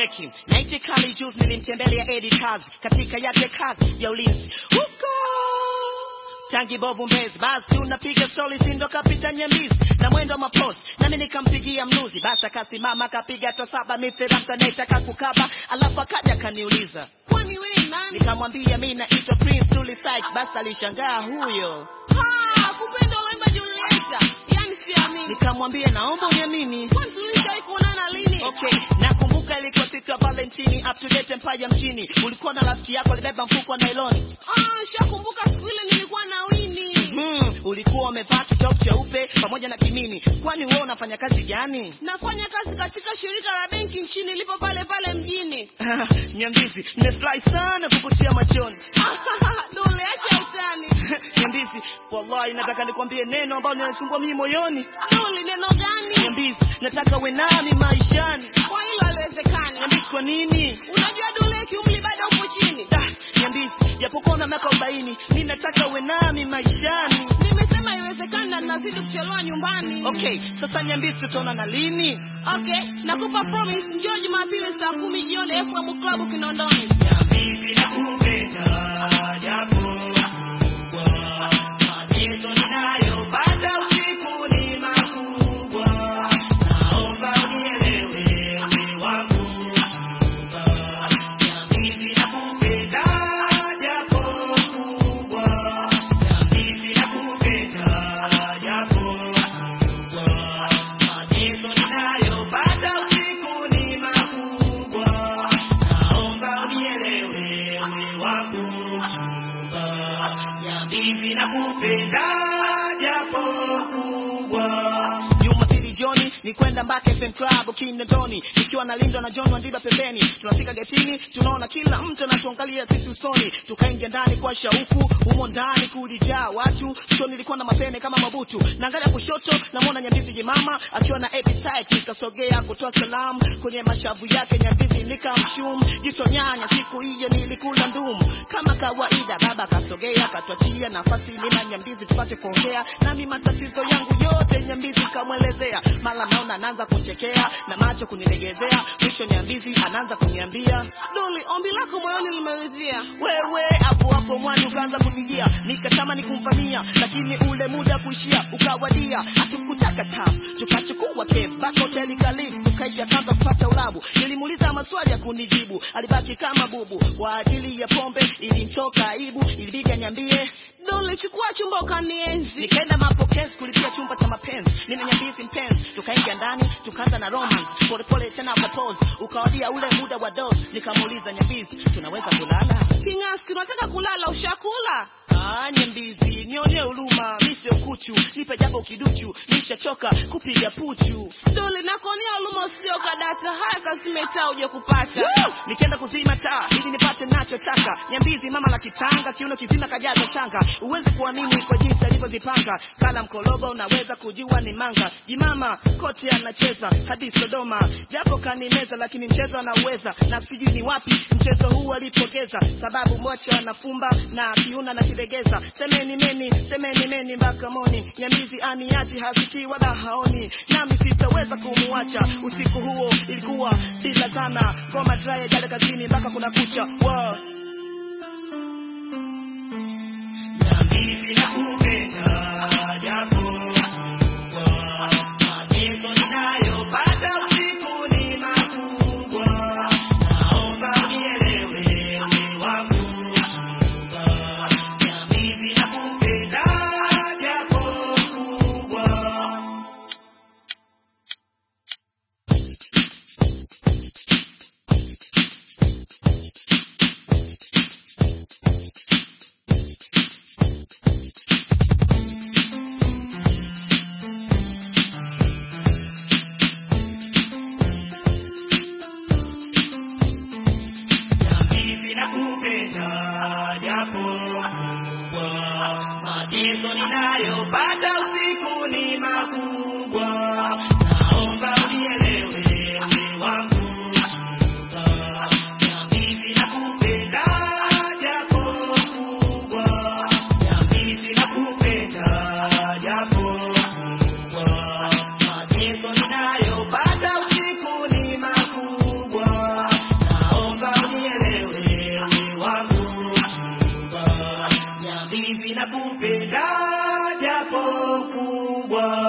cheki naiti kali juzi nilimtembelea Edi kazi katika yake kazi ya ulinzi huko tangi bovu mbezi basi unapiga stori sindo kapita nyembizi na mwendo maposi nami nikampigia mnuzi basi akasimama akapiga hata saba mithiraka naitaka kukaba alafu akaja kaniuliza Kwani wewe ni nani? nikamwambia mi naitwa prince Dully Sykes basi alishangaa huyo Ha, kupenda unaimba Julieta. Yaani siamini. nikamwambia naomba uniamini Kwani tulishawahi kuonana lini? Okay, nakumbuka ilikuwa siku ya Valentini, up to date Empire mjini. Ulikuwa na rafiki yako alibeba mfuko wa nylon. Ah, shakumbuka siku ile nilikuwa na Winnie. Hmm, ulikuwa umevaa kitop cheupe pamoja na kimini. Kwani wewe unafanya kazi gani? Nafanya kazi katika shirika la benki nchini lipo pale pale mjini. Nyambizi, nimefurahi sana kukutia machoni. Dole, acha utani. Nyambizi, wallahi nataka nikwambie neno ambalo linanisumbua mimi moyoni. Dole, neno gani? Nyambizi, nataka uwe nami maishani. Kwa hilo haliwezekani. Nyambizi, kwa nini? Unajua Dole, kiumri bado upo chini. Da, Nyambizi, japokuwa una miaka 40, mimi nataka uwe nami maishani. Nimesema haiwezekani na ninazidi kuchelewa nyumbani. Okay, sasa Nyambizi tutaonana lini? Okay, nakupa promise njoo Jumapili saa kumi jioni FM Club Kinondoni. Nyambizi nakupenda japo kubwa, mateso ninayopata usiku ni makubwa. Naomba unielewe wewe wangu mchumba. Nyambizi nakupenda japo kubwa, Nyambizi nakupenda japo kubwa. Mateso ninayopata usiku ni makubwa. Naomba unielewe wewe wangu mchumba. Nyambizi nakupenda japo kubwa. Jumapili jioni ni kwenda Mbake FM Club Kinondoni, nikiwa nalindwa na John Wandiba pembeni. Tunafika getini, tunaona kila mtu anatuangalia sisi usoni, tukaingia ndani kwa shauku. Humo ndani kulijaa watu, so nilikuwa na mapene kama mabutu. Naangalia kushoto, namwona Nyambizi jemama akiwa na appetite, nikasogea kutoa salamu kwenye mashavu yake. Nyambizi nikamshum jicho nyanya, siku hiyo nilikula ndumu kama kawaida. Baba kasogea, katuachia nafasi mimi na Nyambizi tupate kuongea, nami matatizo yangu yote Nyambizi kamwelezea. Mara naona anaanza kuchekea na macho kunilegezea, mwisho Nyambizi anaanza kuniambia Dole, ombi lako moyoni limeridhia. wewe hapo hapo mwani ukaanza kunijia, nikatamani kumvamia, lakini ule muda kuishia ukawadia. Hatukutaka tamu, tukachukua kef baka hoteli kalifu, tukaisha kanta kupata ulabu. Nilimuuliza maswali ya kunijibu, alibaki kama bubu. Kwa ajili ya pombe ilimtoka aibu, ilibidi aniambie Dole, chukua chumba ukanienzi. Nikaenda mapokezi kulipia chumba cha mapenzi, mimi na Nyambizi mpenzi, tukaingia ndani tukaanza na romance, polepole tena propose, ukawadia ule muda wa dose. Nikamuuliza Nyambizi, tunaweza kulala? King'asi, tunataka kulala, ushakula? Ah, Nyambizi, nionee huruma, mi sio kuchu, nipe japo kiduchu, nishachoka kupiga puchu. Dole, nakuonea huruma usije ukadata. Haya, kazime taa uje kupata. Woo! Nikaenda kuzima taa ili nipate nachotaka. Nyambizi mama la kitanga, kiuno kizima kajaza shanga, uweze kuamini kwa jinsi alivyozipanga. Kala mkologo unaweza kujua ni manga. Jimama kote anacheza hadi Sodoma, japo kanimeza, lakini mchezo anauweza, na sijui ni wapi mchezo huu alipogeza, sababu mocha anafumba na kiuna na kilegeza. Semeni meni, semeni meni mpaka moni. Nyambizi aniachi hasikii wala haoni, nami sitaweza kumuacha. Usiku huo ilikuwa bila sana, ngoma dry jale kazini mpaka kuna kucha. Wow. Nyambizi nakupenda japo kubwa, mateso ninayopata usiku ni makubwa. Naomba unielewe wewe wangu mchumba. Nyambizi nakupenda japo kubwa. makubwa